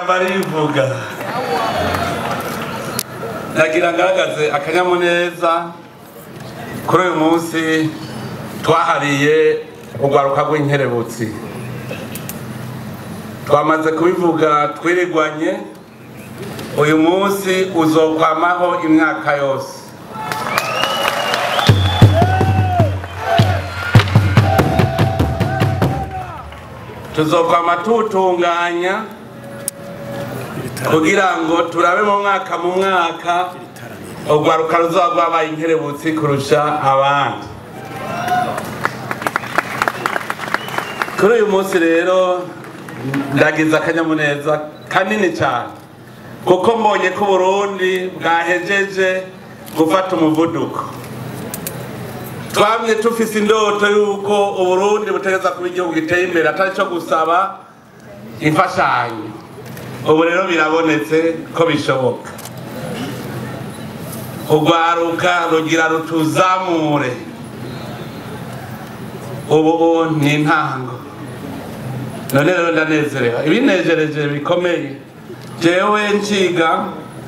ijambo arivuga nagira ngaragaze akanyamuneza kuri uyu munsi twahariye urwaruka rw'inkerebutsi twamaze kubivuga twirigwanye uyu munsi uzokwamaho imyaka yose tuzokwama tuwutunganya kugira ngo turabe mu mwaka mu mwaka urwaruka ruzoba rwabaye inkerebutsi kurusha abandi kuri uyu munsi rero ndagize akanyamuneza kanini cyane kuko mbonye ko uburundi bwahejeje gufata umuvuduko twamye tufise indoto y'uko uburundi butegereza kuba igihugu giteye imbere atari cyo gusaba imfashanyo ubu rero birabonetse ko bishoboka urwaruka rugira rutuzamure ubu ni intango none rero ndanezerewe ibinejereje bikomeye jewe nciga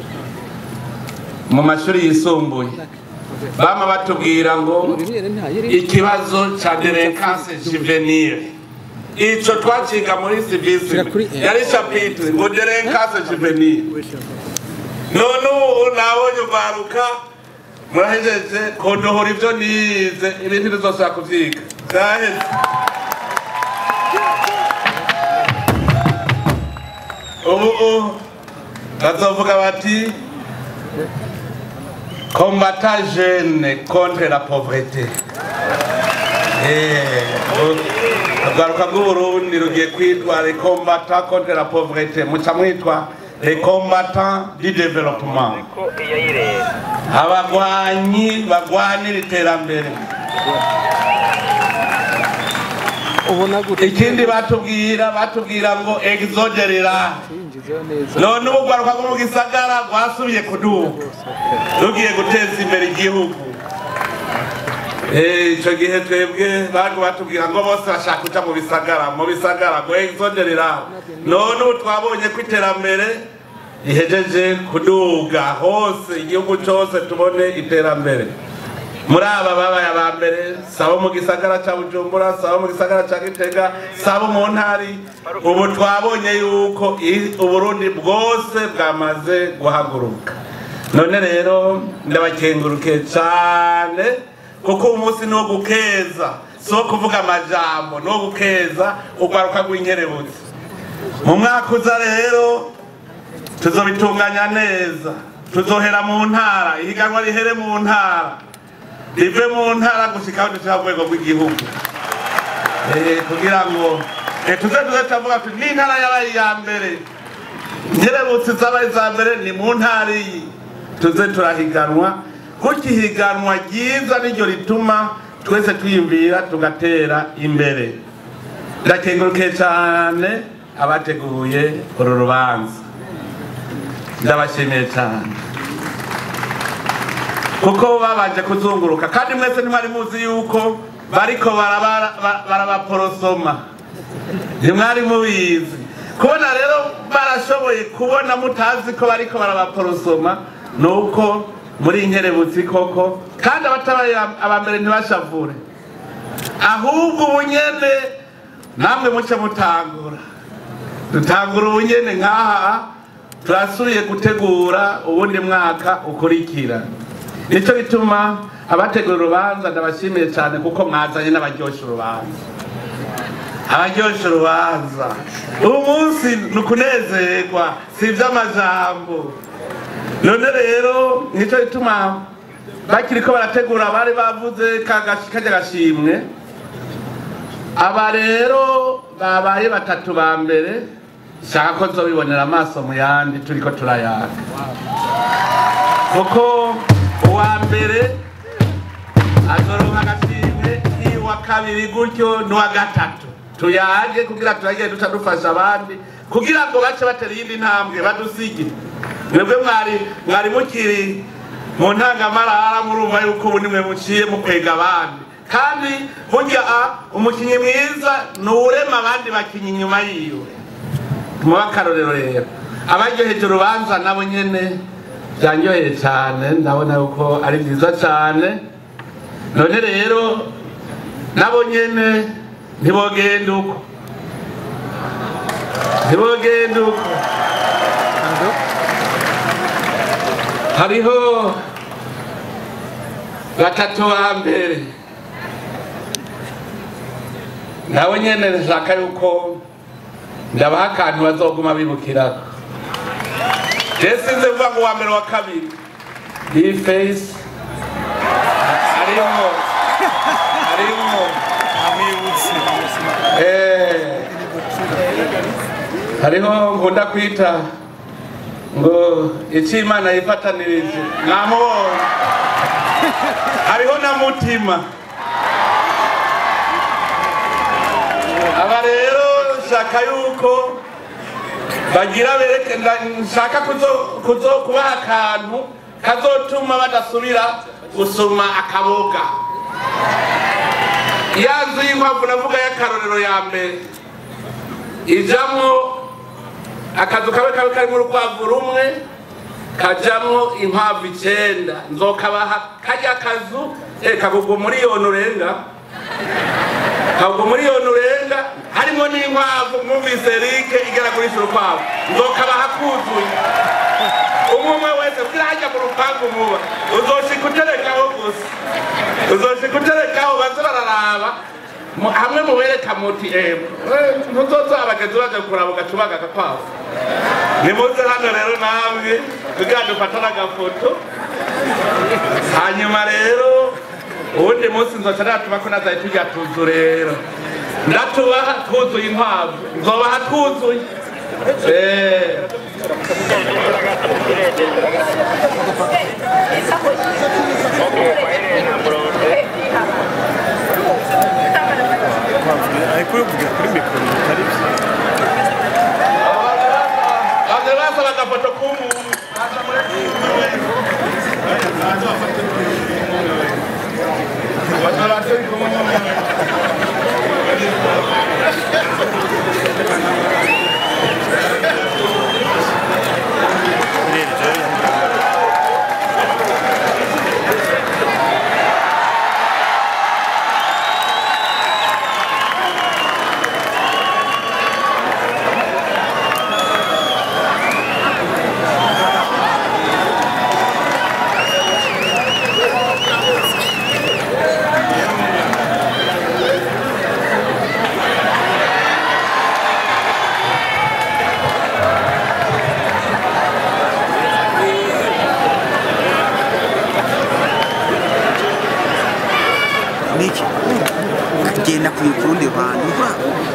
mu mashuri yisumbuye bama batubwira ngo ikibazo ca derekanse juvenile ico twaciga muri civisme yari chapitre ngo derekanse juvenile none ubu nabonye urwaruka murahejeje kundohora ivyo nize ibintu bizosubira kuvyiga vyaheze ubu bazovuga bati combattant jeune contre la pauvreté urwaruka rw'uburundi rugiye kwitwa les combattants contre la pauvreté muca mwitwa les combattants du développement abagwanyi bagwanira iterambere ikindi batubwira batubwira ngo exoderera none ubu rwaruka rwo mu gisagara rwasubiye kuduga rugiye guteza imbere igihugu icyo gihe twebwe bago batubwira ngo bose bashaka guca mu bisagara mu bisagara ngo exoderera none ubu twabonye ko iterambere rihejeje kuduga hose igihugu cyose tubone iterambere muri aba babaye aba mbere sabo mu gisagara cya bujumbura sabo mu gisagara cya gitega sabo mu ntari ubu twabonye yuko uburundi bwose bwamaze guhaguruka none rero ndabakenguruke cyane kuko umunsi ni uwo gukeza si uwo kuvuga amajambo ni uwo gukeza urwaruka rw'inkerebutsi mu mwaka uza rero tuzobitunganya neza tuzohera mu ntara ihiganwa rihere mu ntara rive mu ntara gushika aho dushaka rwego rw'igihugu kugira ngo tuze tuze turavuga tuti n'intara yabaye iya mbere nkerebutsi zabaye iza mbere ni mu ntara iyi tuze turahiganwa kuko ihiganwa ryiza niryo rituma twese twiyumvira tugatera imbere ndakengurukiye cyane abateguye uru rubanza ndabashimiye cyane kuko babanje kuzunguruka kandi mwese ntimwari muzi yuko bariko barabaporosoma ntimwari mubizi kubona rero barashoboye kubona mutazi ko bariko barabaporosoma ni uko muri inkerebutsi koko kandi abatabaye abambere ntibashavure ahubwo ubunyene namwe muce mutangura dutangura ubunyene nk'aha turasubiye gutegura ubundi mwaka ukurikira nicyo bituma abategura urubanza ndabashimiye cyane kuko mwazanye n'abaryoshya urubanza abaryoshya urubanza ubu munsi ni ukunezerwa si iby'amajambo none rero nicyo bituma bakiri ko barategura bari bavuze kajya gashimwe aba rero babaye batatu ba mbere shaka ko nzobibonera amaso mu yandi turi ko turayaka kuko uwa mbere azoronka agashimwe iwa kabiri gutyo n'uwa gatatu tuyage kugira turagiye duca dufasha abandi kugira ngo bace batera iyindi ntambwe badusige mwebwe mwari mwari mukiri mu ntangamarara murumva yuko ubu nimwe muciye mukwega abandi kandi burya umukinnyi mwiza ni uwurema abandi bakinnyi inyuma yiwe muba akarorero rero abaryoheje urubanza nabo nyene byanyoheye cyane ndabona yuko ari byiza cyane none rero nabo nyene ntibogenda uko ntibogenda uko hariho batatu ba mbere nabo nyene nshaka yuko ndabaha akantu bazoguma bibukirako je sinze kuvuga ngo uwa mbere wa kabiri iyi face harimwo harimwo eh, hariho nkunda kwita ngo icyo imana yifatanirije namubonye hariho na mutima aba rero nshaka yuko bagira bereke nda- nshaka kuzo- kuzo kubaha akantu kazotuma badasubira gusoma akaboga ya nzu y'inkwavu navuga y'akarorero ya mbere ijamwo akazu kabe kabe karimo urukwavu rumwe kajamwo inkwavu icenda nzokabaha karya kazu eh, kagugwa miliyoni urenga kagugwa miliyoni urenga harimo n'inkwavu mwumvise rike igera kurisha urukwavu nzokabaha kuzuye umwe umwe wese kugira hajya mu rupangu muba uzoshika uterekaho gusa uzoshika uterekaho baze bararaba mu- hamwe mubereka muti emu ntuzoza abagezi baje kuraba ugacubaga agakwavu nimuze hano rero namwe kugira dufata n'agafoto hanyuma rero uwundi munsi nzoca natuma ko nazaye tujya tuzu rero ndatubaha twuzuye inkwavu nzobaha twuzuye Eh. ariko uvuga kuri mikoro bitari byo Baze basaba agafoto k'umuntu niki kagenda kuye ku rundi ruhande urwa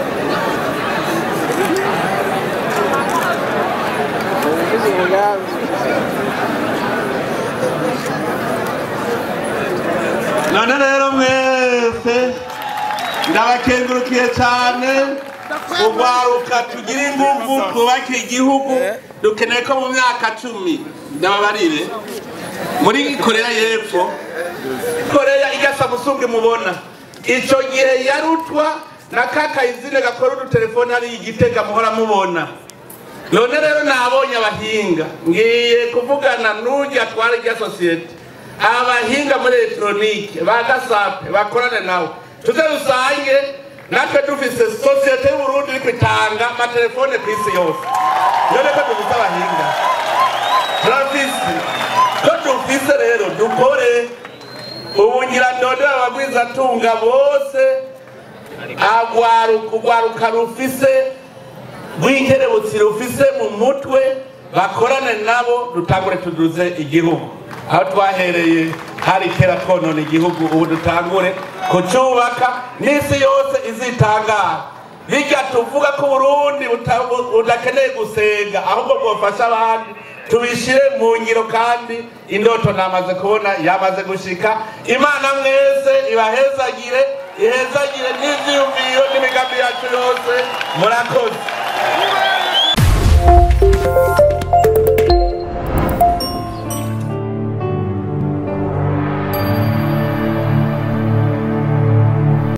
none rero mwese ndabakengurukiye cyane urwaruka tugira ingufu twubake igihugu dukeneye ko mu myaka cumi ndababarire muri korea y'epfo korea igasa musunge mubona icyo gihe yarutwa na kakayizine gakora udutelefone hariya igitega muhora mubona none rero nabonye abahinga ngiye kuvugana n'ujya atwara irya sosiyete abahinga muri elegitoronike ba gasape bakorane nawe tuze rusange natwe dufise sosiyete y'uburundi iri kwitanga amatelefone ku isi yose none ko dufise abahinga turafise ko dufise rero dukore ubu nyirandondera abagwizatunga bose agwaruka urwaruka rufise rw'inkerebutsi rufise mu mutwe bakorane nabo dutangure tuduze igihugu aho twahereye hari kera twonona igihugu ubu dutangure kucyubaka n'isi yose izitangara bijya tuvuga ko uburundi buta- bu- budakeneye gusenga ahubwo bwofasha abandi tubishyire mu ngiro kandi indoto namaze kubona yamaze gushika imana mwese ibahezagire ihezagire n'ivyiyumviro n'imigambi yacu yose murakoze